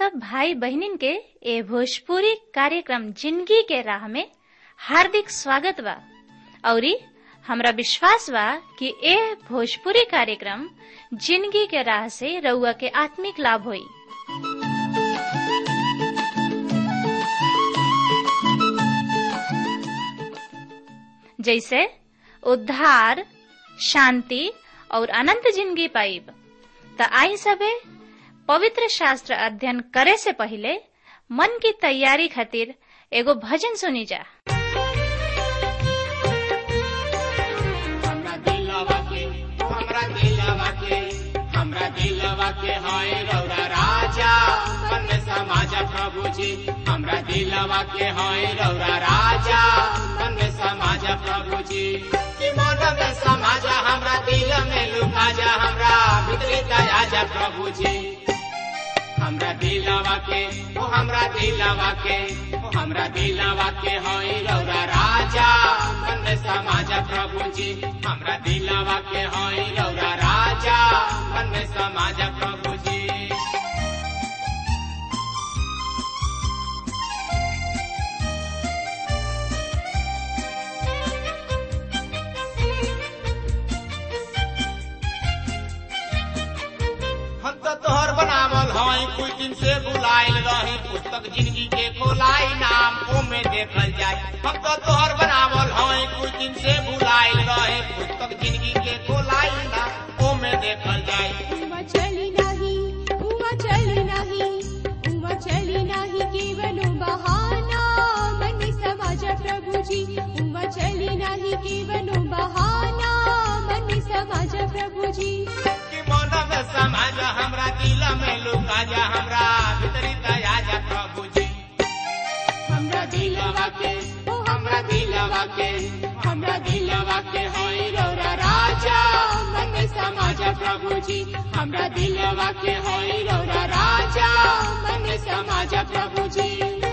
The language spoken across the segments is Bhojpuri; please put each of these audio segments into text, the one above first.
सब भाई बहनिन के ए भोजपुरी कार्यक्रम जिंदगी के राह में हार्दिक स्वागत बा औरी हमरा विश्वास बा कि ए भोजपुरी कार्यक्रम जिंदगी के राह से रउआ के आत्मिक लाभ होई जैसे उद्धार शांति और अनंत जिंदगी पाइब त आई सबे पवित्र शास्त्र अध्ययन करे से पहले मन की तैयारी खातिर एगो भजन सुनी जा हमरा दिलवा के हमरा दिलवा के हमरा दिलवा के हाय रौरा राजा मन में समाजा प्रभु जी हमरा दिलवा के हाय रौरा राजा मन में समाजा प्रभु जी कि मन में समाजा हमरा दिल में लुका जा हमरा भीतरी दया जा प्रभु जी हमरा दिलवा के ओ हमरा दिलवा के ओ हमरा दिलवा के होई रौरा राजा मन में समाजा प्रभु जी हमरा दिलवा के होई रौरा राजा मन में समाजा प्रभु जी हम तो तोहर बनावल हई कुछ दिन से बुलाइल रही पुस्तक जिंदगी के खोलाई नाम ओ में देखल जाए हम तो तोहर बनावल हई कुछ दिन से बुलाइल रही पुस्तक जिंदगी के खोलाई नाम ओ में देखल जाए उमा चली नाही उमा चली नाही उमा चली नाही केवलो बहाना मन समाजा प्रभुजी उमा चली नाही केवलो बहाना मन समाजा प्रभुजी कि मन में समाज हमरा दिल में लुका जा हमरा भीतरी दया जा प्रभु जी हमरा दिलवा के ओ हमरा दिलवा के हमरा दिलवा के होई रौरा राजा मन में समाज प्रभु जी हमरा दिलवा के होई रौरा राजा मन में समाज प्रभु जी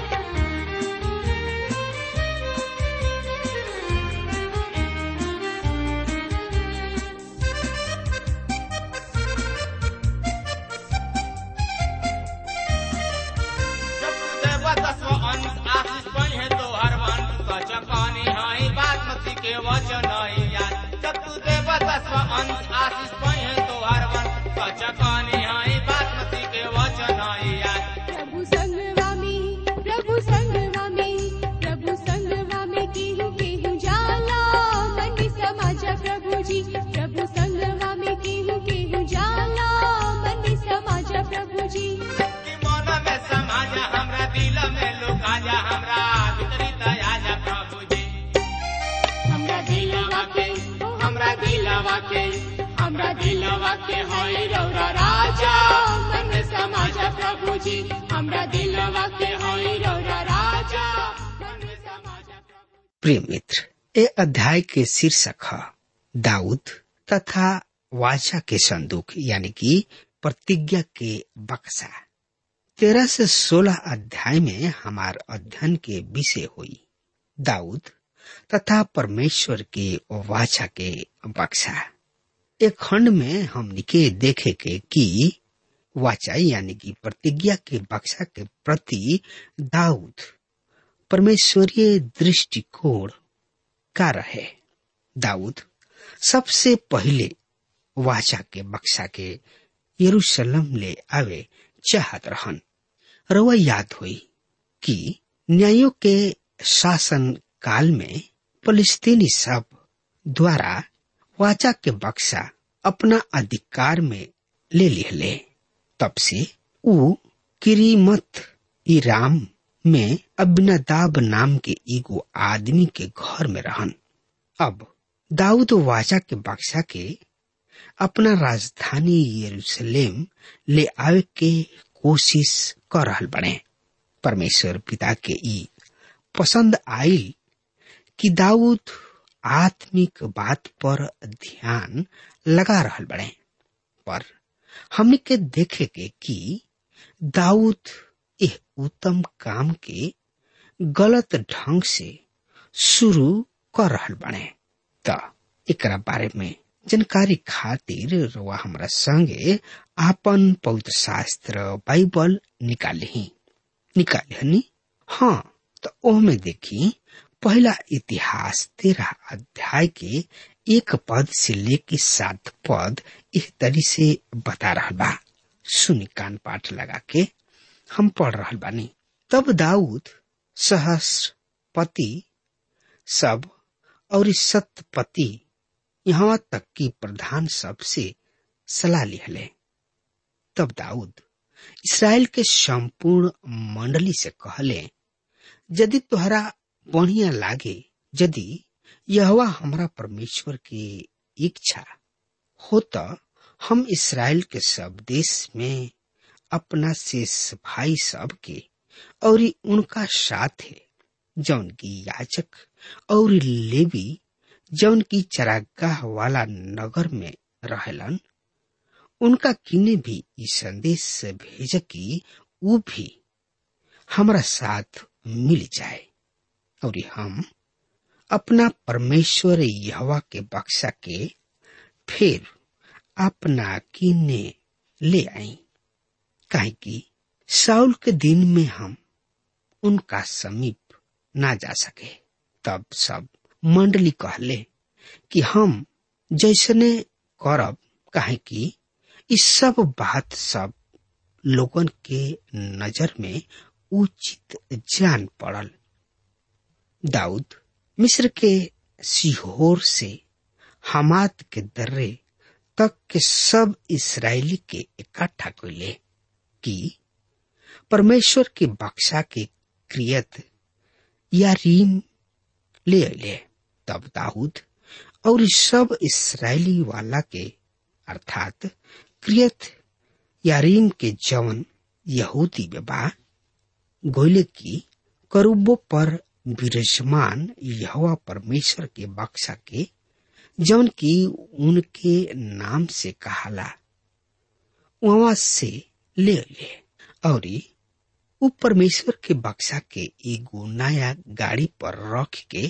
प्रभु संगवा में प्रभु संगवा में प्रभु संगवा में केहू केहू जाला मन समाजा प्रभुजी प्रभु संगवा में केहू केहू जाला मन समाजा प्रभुजी हमरा दिलवा के होई रौरा राजा मन में समाजा प्रभु जी हमरा दिलवा के होई रौरा राजा मन में समाजा प्रभु प्रिय मित्र ए अध्याय के शीर्षक है दाऊद तथा वाचा के संदूक यानी कि प्रतिज्ञा के बक्सा तेरह से सोलह अध्याय में हमार अध्ययन के विषय हुई दाऊद तथा परमेश्वर के वाचा के बक्सा एक खंड में हमनी के देखे के कि वाचा यानी कि प्रतिज्ञा के बक्सा के प्रति दाऊद परमेश्वरीय दृष्टिकोण का रहे दाऊद सबसे पहले वाचा के बक्सा के यरूशलेम ले आवे चाहत रहन रवा याद हुई कि न्यायों के शासन काल में फलिस्तीनी सब द्वारा वाचा के बक्सा अपना अधिकार में ले लिहले तब से ऊ किरीमत इराम में अबिनदाब नाम के एगो आदमी के घर में रहन अब दाऊद वाचा के बक्सा के अपना राजधानी यरूशलेम ले आवे के कोशिश कर रहल बने परमेश्वर पिता के ई पसंद आयल कि दाऊद आत्मिक बात पर ध्यान लगा रहल बड़े पर हमने के देखे के कि दाऊद यह उत्तम काम के गलत ढंग से शुरू कर रहल बने त एकरा बारे में जानकारी खातिर रउआ हमरा संगे आपन पवित्र शास्त्र बाइबल निकाले ही निकाले हनी हाँ तो ओहमे देखी पहला इतिहास तेरह अध्याय के एक पद से लेके सात पद इस तरी से बता रहा बा सुनी कान पाठ लगा के हम पढ़ रहा बानी तब दाऊद सहस्रपति सब और सतपति यहाँ तक कि प्रधान सब से सलाह लिहले तब दाऊद इसराइल के संपूर्ण मंडली से कहले यदि तुहरा बढ़िया लागे यदि यहवा हमरा परमेश्वर की इच्छा हो तो हम इसराइल के सब देश में अपना शेष भाई सब के और उनका साथ है जौन की याचक और लेवी जौन की चरागाह वाला नगर में रहलन उनका किने भी ई संदेश भेज कि वो भी हमारा साथ मिल जाए और हम अपना परमेश्वर यहवा के बक्सा के फिर अपना किने ले आई काहे कि साउल के दिन में हम उनका समीप ना जा सके तब सब मंडली कहले कि हम जैसने करब काहे कि इस सब बात सब लोगन के नजर में उचित जान पड़ल दाऊद मिस्र के सीहोर से हमात के दर्रे तक के सब इसराइली के इकट्ठा कैले कि परमेश्वर के बक्सा के क्रियत या रीम ले अले तब दाऊद और सब इसराइली वाला के अर्थात क्रियत यारीम के जवन यहूदी बा गोले की करूबो पर विराजमान यहोवा परमेश्वर के बक्सा के जवन की उनके नाम से कहाला वहां से ले ले और उ परमेश्वर के बक्सा के एगो नया गाड़ी पर रख के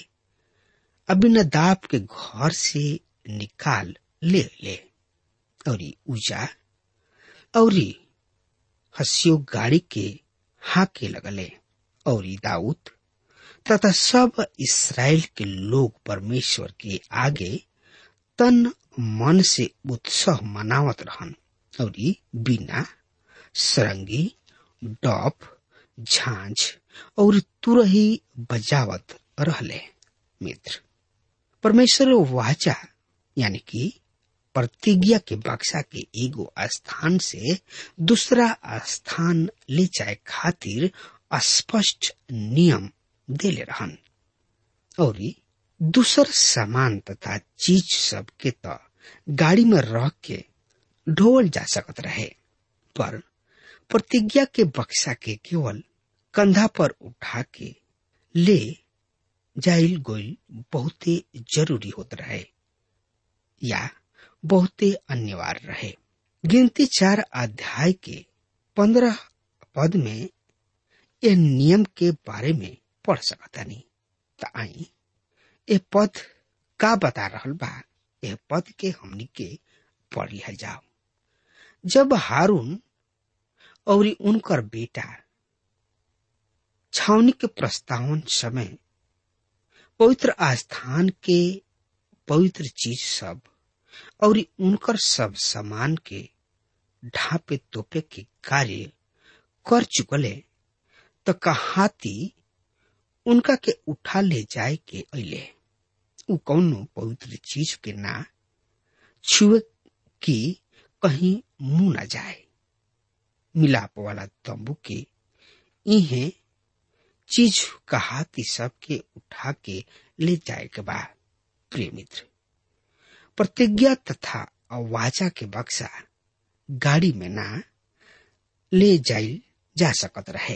अबिनदाब के घर से निकाल ले ले और उजा और हसियो गाड़ी के हाके लगले और दाऊद तथा सब इसराइल के लोग परमेश्वर के आगे तन मन से उत्सव मनावत रहन और बिना सरंगी डॉप झांझ और तुरही बजावत रहले मित्र परमेश्वर वाचा यानी कि प्रतिज्ञा के बक्सा के एगो स्थान से दूसरा स्थान ले जाए खातिर स्पष्ट नियम देले रहन और दूसर सामान तथा चीज सब के तो गाड़ी में रख के ढोल जा सकत रहे पर प्रतिज्ञा के बक्सा के केवल कंधा पर उठा के ले जाइल गोइल बहुते जरूरी होत रहे या बहुते अनिवार्य रहे गिनती चार अध्याय के पंद्रह पद में यह नियम के बारे में पढ़ सकता नहीं तो आई ये पद का बता रहल बा यह पद के हमनी के पढ़ लिया जाओ जब हारून और उनकर बेटा छावनी के प्रस्तावन समय पवित्र आस्थान के पवित्र चीज सब और उनकर सब सामान के ढापे तोपे के कार्य कर चुकले तो कहाती उनका के उठा ले जाए के अले उ कौनो पवित्र चीज के ना छुए की कहीं मुंह न जाए मिलाप वाला तंबू के इहे चीज कहाती सबके उठा के ले जाए के बाद प्रिय मित्र प्रतिज्ञा तथा वाचा के बक्सा गाड़ी में ना ले जाई जा सकत रहे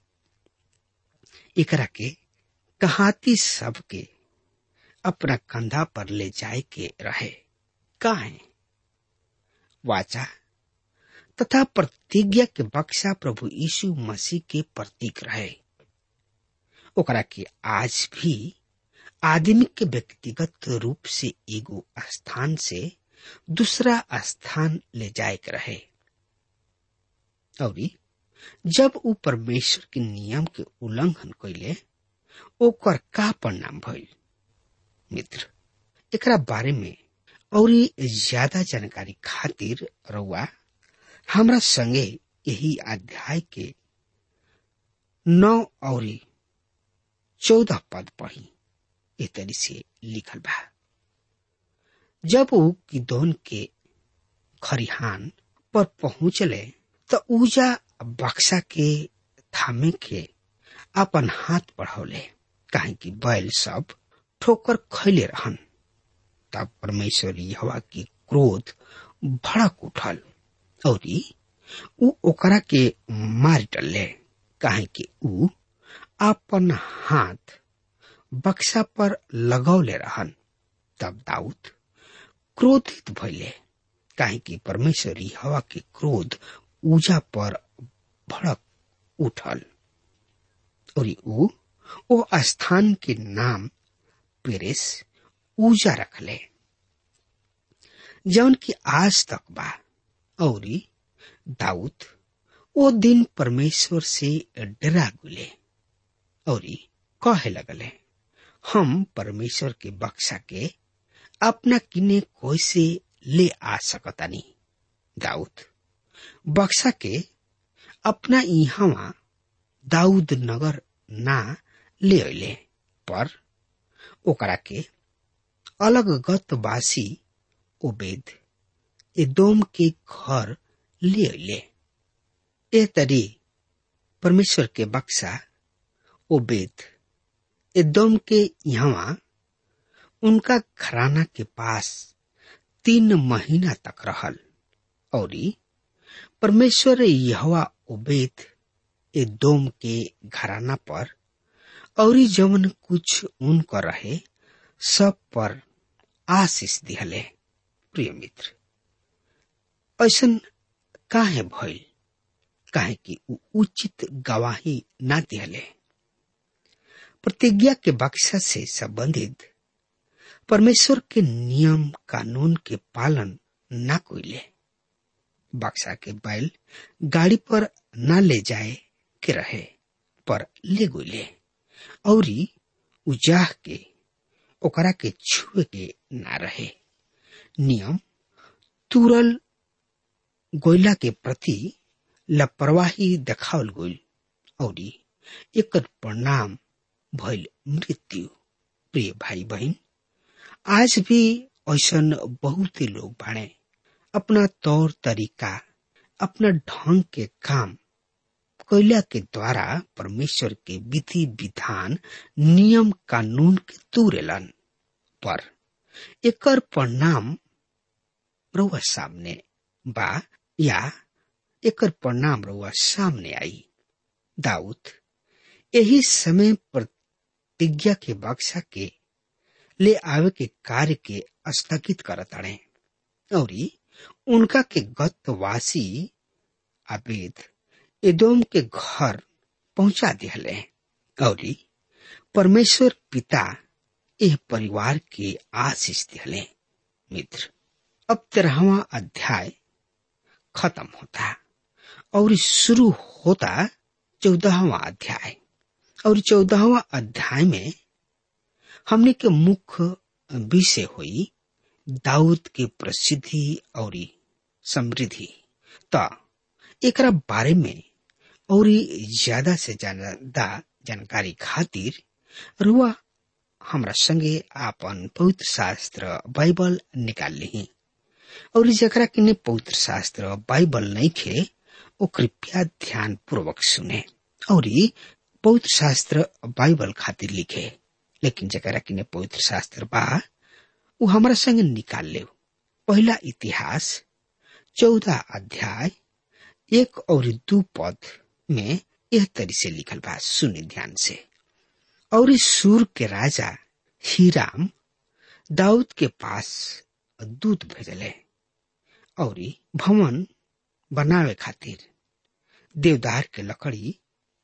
एकरा के कहाती सब के अपना कंधा पर ले जाए के रहे काहे वाचा तथा प्रतिज्ञा के बक्सा प्रभु यीशु मसीह के प्रतीक रहे ओकरा के आज भी आदमी के व्यक्तिगत रूप से एगो स्थान से दूसरा स्थान ले जाए के रहे और जब ऊ परमेश्वर के नियम के उल्लंघन कैले ओकर का परिणाम भइल मित्र एकरा बारे में और ज्यादा जानकारी खातिर रउआ हमरा संगे यही अध्याय के नौ और चौदह पद पढ़ी ए तरी से लिखल बा जब ऊ किदोन के खरिहान पर पहुंचले त ऊजा बक्सा के थामे के अपन हाथ बढ़ौले काहे कि बैल सब ठोकर खैले रहन तब परमेश्वर हवा की क्रोध भड़क उठल और ऊ ओकरा के मार डले काहे कि ऊ अपन हाथ बक्सा पर लगौले रहन तब दाऊद क्रोधित भइले काहे कि परमेश्वर हवा के क्रोध ऊजा पर भड़क उठल और ऊ ओ स्थान के नाम पेरेस ऊजा रखले जौन की आज तक बा और दाऊद ओ दिन परमेश्वर से डरा गुले और कहे लगले हम परमेश्वर के बक्सा के अपना किने कैसे ले आ सकतानी दाऊद बक्सा के अपना इहवा दाऊद नगर ना ले अले पर ओकरा के अलग गतवासी ओबेद एदोम के घर ले अले ए तरी परमेश्वर के बक्सा ओबेद एदोम के यहाँ उनका घराना के पास तीन महीना तक रहल और परमेश्वर यहवा ओबेद एदोम के घराना पर और जवन कुछ उनका रहे सब पर आशीष दिहले प्रिय मित्र ऐसन काहे भइल काहे कि ऊ उचित गवाही ना दिहले प्रतिज्ञा के बक्सा से संबंधित परमेश्वर के नियम कानून के पालन ना कोइले बक्सा के बैल गाड़ी पर ना ले जाए के रहे पर ले गोले और उजाह के ओकरा के छुए के ना रहे नियम तुरल गोयला के प्रति लापरवाही देखावल गोल और एक परिणाम भइल मृत्यु प्रिय भाई बहन आज भी ऐसन बहुत ही लोग बाड़े अपना तौर तरीका अपना ढंग के काम कोयला के द्वारा परमेश्वर के विधि विधान नियम कानून के तूरेलन पर एकर परिणाम रउआ सामने बा या एकर परिणाम रउआ सामने आई दाऊद यही समय प्रतिज्ञा के बक्सा के ले आवे के कार्य के स्थगित करताड़े और उनका के गतवासी आबेद एदोम के घर पहुंचा दिहले और परमेश्वर पिता एह परिवार के आशीष दिहले मित्र अब तेरहवा अध्याय खत्म होता और शुरू होता चौदहवा अध्याय और चौदहवा अध्याय में हमने के मुख्य विषय हुई दाऊद के प्रसिद्धि और समृद्धि त एकरा बारे में और ज्यादा से ज्यादा जानकारी खातिर रुआ हमरा संगे आपन पवित्र शास्त्र बाइबल निकाल ली और जकरा किने पवित्र शास्त्र बाइबल नहीं खे वो कृपया ध्यान पूर्वक सुने और पवित्र शास्त्र बाइबल खातिर लिखे लेकिन जकरा किने पवित्र शास्त्र बा वो हमारा संग निकाल ले पहला इतिहास चौदह अध्याय एक और दू पद में यह तरी से लिखल बा सुनि ध्यान से और इस सूर के राजा हीराम दाऊद के पास दूत भेजले और भवन बनावे खातिर देवदार के लकड़ी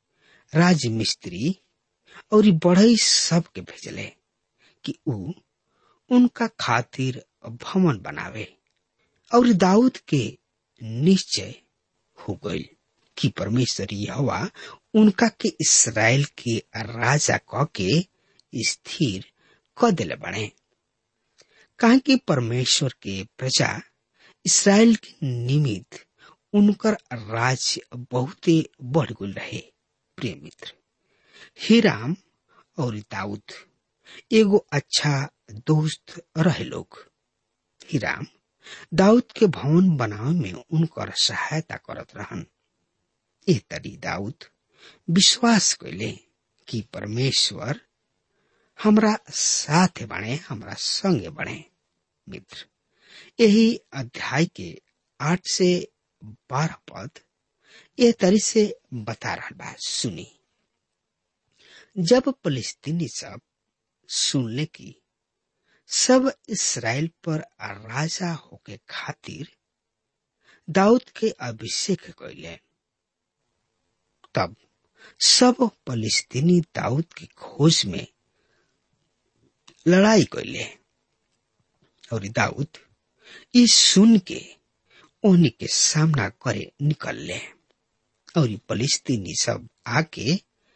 राज मिस्त्री और बढ़ई सब के भेजले कि ऊ उनका खातिर भवन बनावे और दाऊद के निश्चय हो गई कि परमेश्वर यहोवा उनका के इसराइल के राजा क के स्थिर क दिले बने कहा कि परमेश्वर के प्रजा इसराइल के निमित्त उनकर राज्य बहुते बढ़ गुल रहे प्रिय मित्र हिराम और दाऊद एगो अच्छा दोस्त रहे लोग हिराम दाऊद के भवन बनावे में उनकर सहायता करत रहन ए तरी दाऊद विश्वास कैले कि परमेश्वर हमरा साथ बने हमरा संगे बने मित्र यही अध्याय के आठ से बारह पद ए तरी से बता रहा बा सुनी जब फलिस्तीनी सब सुनले की सब इसराइल पर राजा होके खातिर दाऊद के अभिषेक कैले तब सब फलिस्तीनी दाऊद की खोज में लड़ाई कैले और दाऊद ई सुन के ओहनी के सामना करे निकलले और फलिस्तीनी सब आके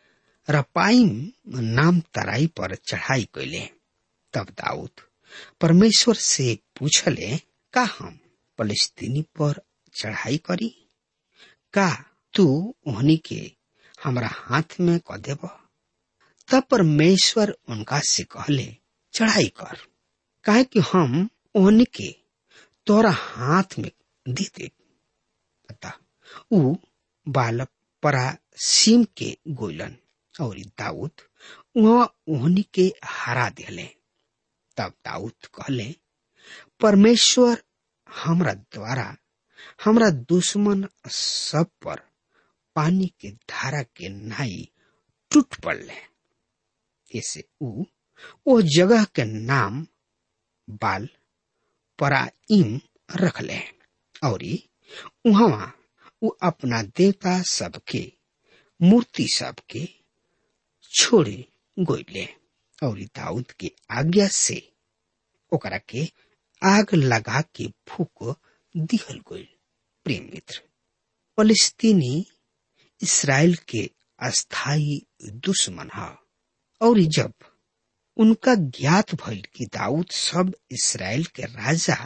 रपाइम नाम तराई पर चढ़ाई कैले तब दाऊद परमेश्वर से पूछले का हम फलिस्तीनी पर चढ़ाई करी का तू ओहनी के हमरा हाथ में क देब तब परमेश्वर उनका से कहले चढ़ाई कर काहे कि हम ओहनी के तोरा हाथ में दे दे पता ऊ बालक परा सीम के गोइलन और दाऊद वहाँ ओहनी के हरा दिले तब दाऊद कहले परमेश्वर हमरा द्वारा हमरा दुश्मन सब पर पानी के धारा के नाई टूट पड़ले ऐसे ऊ ओ जगह के नाम बाल पराइम रखले और वहां ऊ अपना देवता सबके मूर्ति सबके छोड़े गोइले और दाऊद के आज्ञा से ओकरा के आग लगा के फूक दिहल गोइल प्रेम मित्र फलस्तीनी इसराइल के अस्थाई दुश्मन है और जब उनका ज्ञात भइल कि दाऊद सब इसराइल के राजा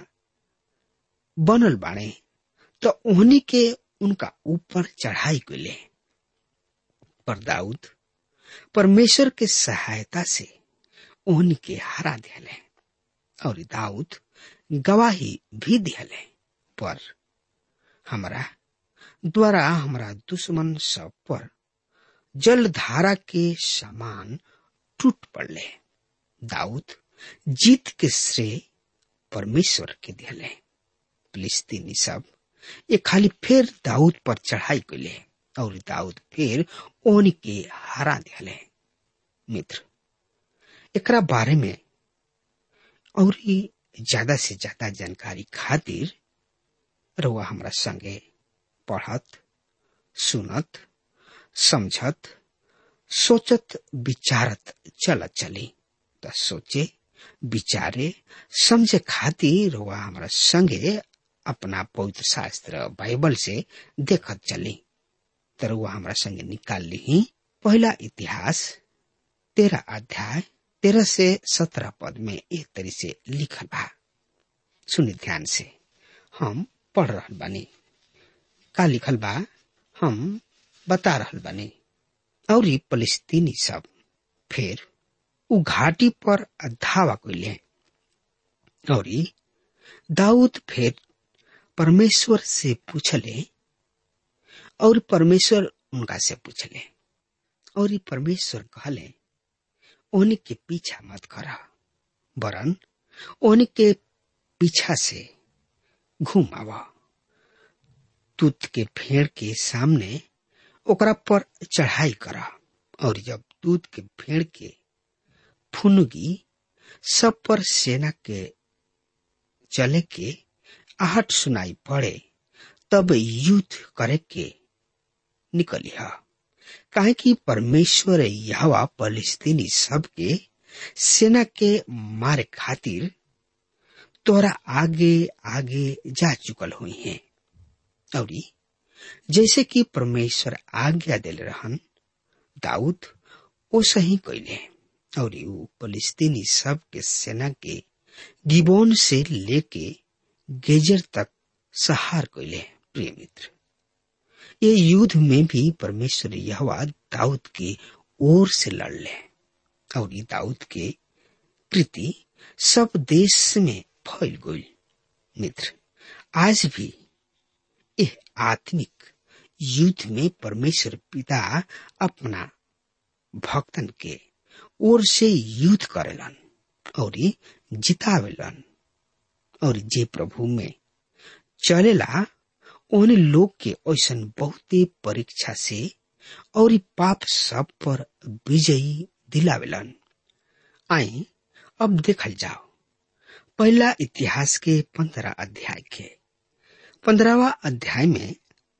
बनल बाणे तो उन्हीं के उनका ऊपर चढ़ाई गले पर दाऊद परमेश्वर के सहायता से उन्हीं के हरा दिले और दाऊद गवाही भी दिले पर हमरा द्वारा हमरा दुश्मन सब पर जलधारा के समान टूट पड़ले दाऊद जीत के श्रेय परमेश्वर के दिले फिलिस्तीनी सब ये खाली फिर दाऊद पर चढ़ाई कैले और दाऊद फिर ओन के हरा दिले मित्र एकरा बारे में और ज्यादा से ज्यादा जानकारी खातिर रउआ हमरा संगे पढ़त सुनत समझत सोचत विचारत चलत चली त सोचे विचारे समझे खातिर रउआ हमरा संगे अपना पवित्र शास्त्र बाइबल से देखत चली तरुआ हमरा संगे निकाल ली पहला इतिहास तेरह अध्याय तेरह से सत्रह पद में एक तरी से लिखल बा सुनि ध्यान से हम पढ़ रहल बानी का लिखल बा हम बता रहल बानी और फलिस्तीनी सब फिर उ घाटी पर धावा कैले और दाऊद फिर परमेश्वर से पूछले और परमेश्वर उनका से पूछले और परमेश्वर कहले ओहनी के पीछा मत करा वरन ओहनी के पीछा से घूम आवा दूत के फेड़ के सामने ओकरा पर चढ़ाई करा और जब दूध के फेड़ के फुनगी सब पर सेना के चले के आहट सुनाई पड़े तब युद्ध करे के निकली है काहे कि परमेश्वर यहवा फलिस्तीनी सबके सेना के मारे खातिर तोरा आगे आगे जा चुकल हुई हैं और जैसे कि परमेश्वर आज्ञा दिल रहन दाऊद ओ सही कैले और ऊ फलिस्तीनी सब के सेना के गिबोन से लेके गेजर तक सहार कैले प्रिय मित्र ये युद्ध में भी परमेश्वर यहवा दाऊद की ओर से लड़ले और ये दाऊद के कृति सब देश में फैल गई मित्र आज भी यह आत्मिक युद्ध में परमेश्वर पिता अपना भक्तन के ओर से युद्ध करेलन और जितावेलन और जे प्रभु में चलेला उन लोग के ऐसन बहुते परीक्षा से और पाप सब पर विजयी दिलावेलन आई अब देखल जाओ पहला इतिहास के पंद्रह अध्याय के पंद्रहवा अध्याय में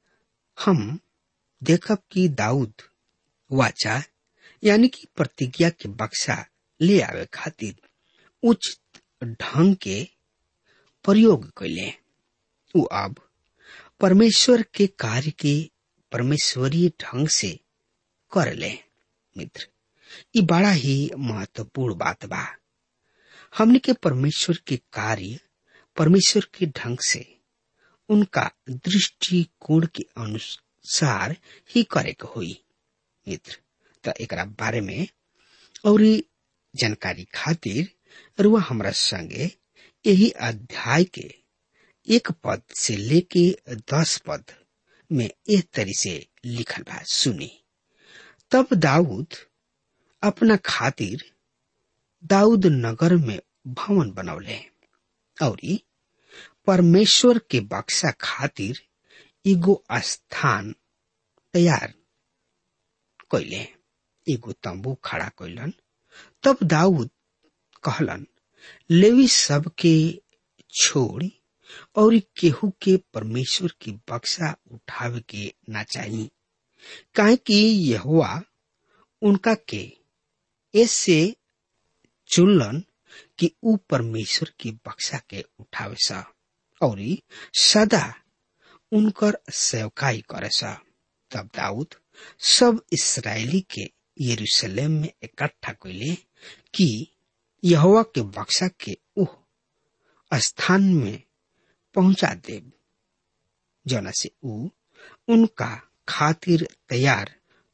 हम देखब कि दाऊद वाचा यानी कि प्रतिज्ञा के बक्सा ले आवे खातिर उचित ढंग के प्रयोग कैले उ अब परमेश्वर के कार्य के परमेश्वरीय ढंग से कर ले मित्र ये बड़ा ही महत्वपूर्ण बात बा हमने के परमेश्वर के कार्य परमेश्वर के ढंग से उनका दृष्टिकोण के अनुसार ही करे के हुई मित्र तो एक बारे में और जानकारी खातिर रुआ हमरा संगे यही अध्याय के एक पद से लेके दस पद में एक तरी से लिखल बा सुनी तब दाऊद अपना खातिर दाऊद नगर में भवन बनौले और परमेश्वर के बक्सा खातिर एगो स्थान तैयार कैले एगो तंबू खड़ा कैलन तब दाऊद कहलन लेवी सब के छोड़ और केहू के परमेश्वर की बक्सा उठावे के ना चाहिए काहे कि यहुआ उनका के ऐसे चुनलन कि ऊ परमेश्वर की बक्सा के उठावे सा और सदा उनकर सेवकाई करे सा तब दाऊद सब इसराइली के यरूशलेम में इकट्ठा कैले कि यहोवा के बक्सा के उह स्थान में पहुंचा दे जना से ऊ उनका खातिर तैयार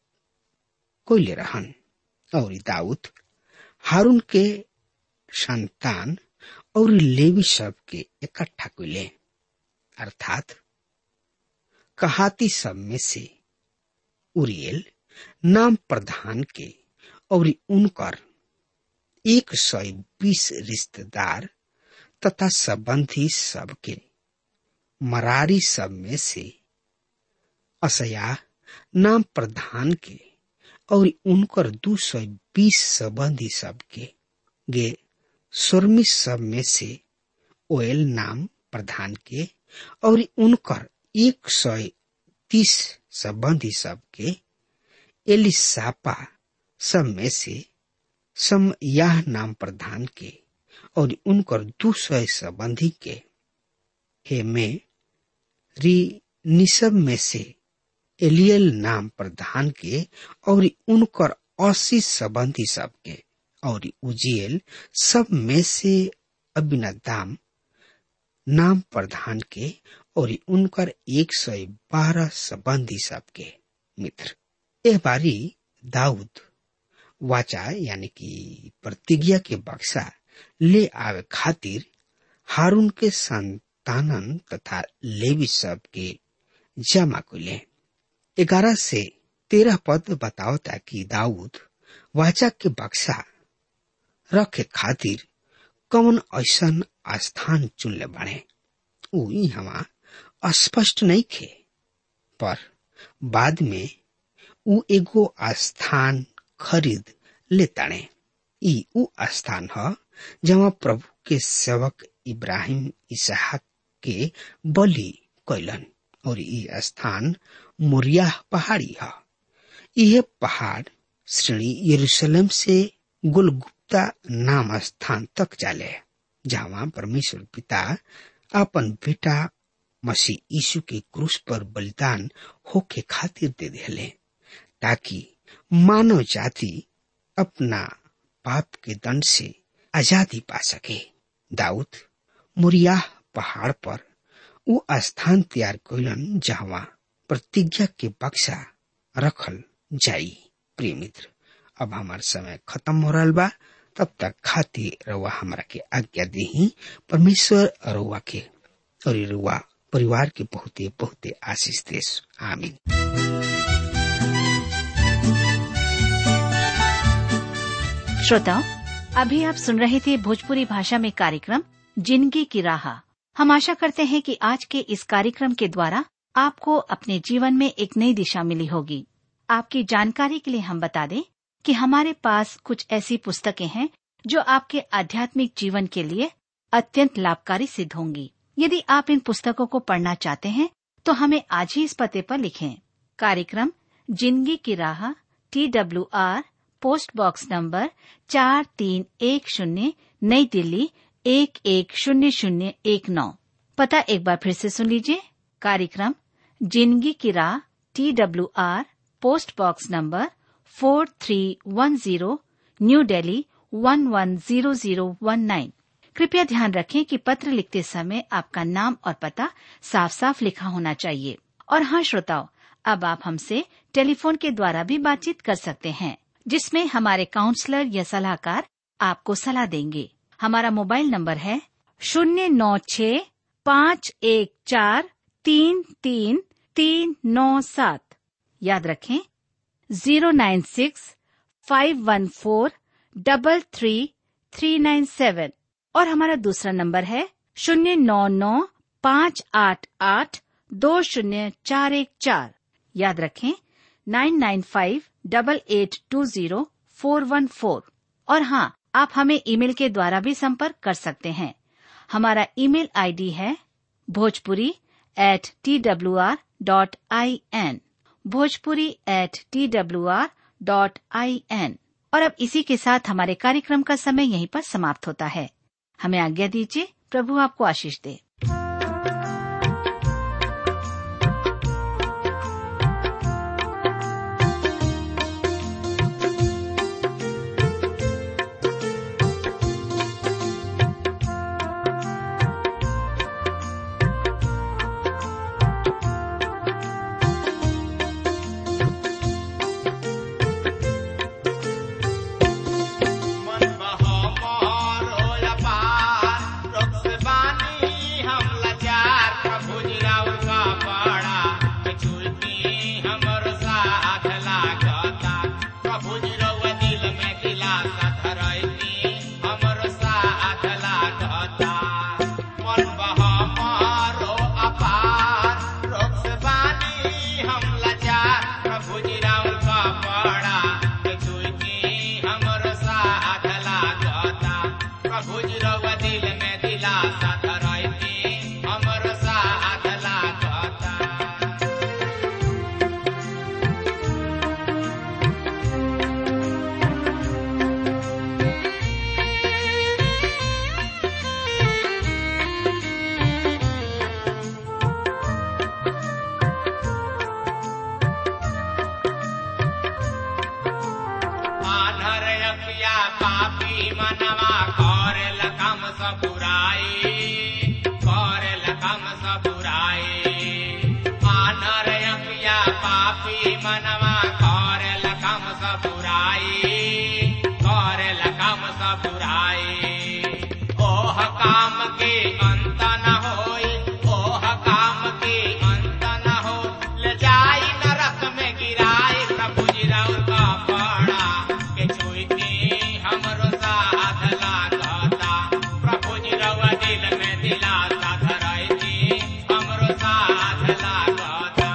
कोयले रहन और दाऊद हारून के संतान और लेवी सब के इकट्ठा कैले अर्थात कहाती सब में से उरियल नाम प्रधान के और उनकर एक सौ बीस रिश्तेदार तथा संबंधी सबके मरारी सब में से असया नाम प्रधान के और उनकर दो सौ बीस संबंधी सबके गे सुरमी सब में से ओयल नाम प्रधान के और उनकर एक सौ तीस संबंधी सबके एलिसापा सब में से सम यह नाम प्रधान के और उनकर दो सौ संबंधी के हे में री निसब में से एलियल नाम प्रधान के और उनकर अस्सी संबंधी सबके और उजियल सब में से अबिनदाम नाम प्रधान के और उनकर एक सौ बारह संबंधी सबके मित्र यह बारी दाऊद वाचा यानी कि प्रतिज्ञा के बक्सा ले आवे खातिर हारून के संतानन तथा लेवी सब के जमा कुले ग्यारह से तेरह पद बताओ ताकि दाऊद वाचा के बक्सा रखे खातिर कौन ऐसन स्थान चुनले बने ऊ हवा स्पष्ट नहीं खे पर बाद में ऊ एगो स्थान खरीद लेताणे ई ऊ स्थान ह जहाँ प्रभु के सेवक इब्राहिम इसहाक के बलि कैलन और ई स्थान मोरिया पहाड़ी है यह पहाड़ श्रेणी यरूशलेम से गुलगुप्ता नाम स्थान तक जाले जहाँ परमेश्वर पिता अपन बेटा मसीह यीशु के क्रूस पर बलिदान होके खातिर दे दिले ताकि मानव जाति अपना पाप के दंड से आजादी पा सके दाऊद मुरिया पहाड़ पर वो स्थान तैयार कैलन जहवा प्रतिज्ञा के बक्सा रखल जाई प्रिय मित्र अब हमार समय खत्म हो रहा बा तब तक खातिर रउआ हमरा के आज्ञा दी परमेश्वर रउआ के और रउआ परिवार के बहुते बहुते आशीष देश आमीन श्रोताओं अभी आप सुन रहे थे भोजपुरी भाषा में कार्यक्रम जिंदगी की राह हम आशा करते हैं कि आज के इस कार्यक्रम के द्वारा आपको अपने जीवन में एक नई दिशा मिली होगी आपकी जानकारी के लिए हम बता दें कि हमारे पास कुछ ऐसी पुस्तकें हैं जो आपके आध्यात्मिक जीवन के लिए अत्यंत लाभकारी सिद्ध होंगी यदि आप इन पुस्तकों को पढ़ना चाहते हैं तो हमें आज ही इस पते पर लिखें कार्यक्रम जिंदगी की राह T W R post box number चार तीन एक शून्य नई दिल्ली एक एक शून्य शून्य एक नौ पता एक बार फिर से सुन लीजिए कार्यक्रम जिंदगी की राह T W R post box number four three one zero new Delhi one one zero zero one nine कृपया ध्यान रखें कि पत्र लिखते समय आपका नाम और पता साफ साफ लिखा होना चाहिए और हाँ श्रोताओं अब आप हमसे टेलीफोन के द्वारा भी बातचीत कर सकते हैं जिसमें हमारे काउंसलर या सलाहकार आपको सलाह देंगे हमारा मोबाइल नंबर है शून्य नौ छ पाँच एक चार तीन तीन तीन नौ सात याद रखें zero nine six five one four double three three nine seven और हमारा दूसरा नंबर है शून्य नौ नौ पाँच आठ आठ दो शून्य चार एक चार याद रखें nine nine five double eight two zero four one four और हाँ आप हमें ईमेल के द्वारा भी संपर्क कर सकते हैं हमारा ईमेल आईडी है Bhojpuri at T W R dot I N Bhojpuri at T W R dot I N और अब इसी के साथ हमारे कार्यक्रम का समय यहीं पर समाप्त होता है हमें आज्ञा दीजिए प्रभु आपको आशीष दे मन बहमर होला पार, रोग से बानी हम लाचार, प्रभु जी राउर का बड़ा, छुटी हमर साथ लागता। प्रभु जी रउआ दिल में दिलासा धरैती, हमर साथ लागता। मन बहमर हो अपार, रोग से बानी हम लाचार, प्रभु जी राउर का बड़ा, छुटी हमर साथ लागता। प्रभु जी रउआ दिल में दिलासा धरैती, हमर साथ लागता। आधर अखिया पापी मनवा करेल कम सब बुराई करेल कम सब बुराई आधर अखिया पापी मनवा करेल कम सब बुराई करेल कम सब बुराई ओह काम के अंत न होई ओह काम के अंत न हो ले जाई नरक में गिराई प्रभु जी राउर का बड़ा के छुईती हमरो साथ लागता प्रभु जी रउआ दिल में दिलासा धरैती हमरो साथ लागता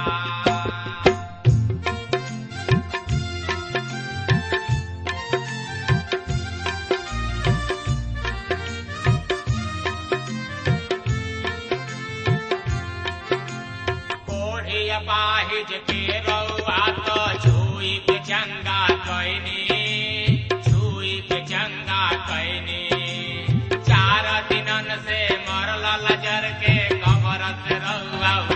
ओढ़िया पाहिज के रउआ तो छुई के चंगा कैनी छुई के चंगा कैनी चार दिनन से मरल लजर के कबर से रउआ रउआ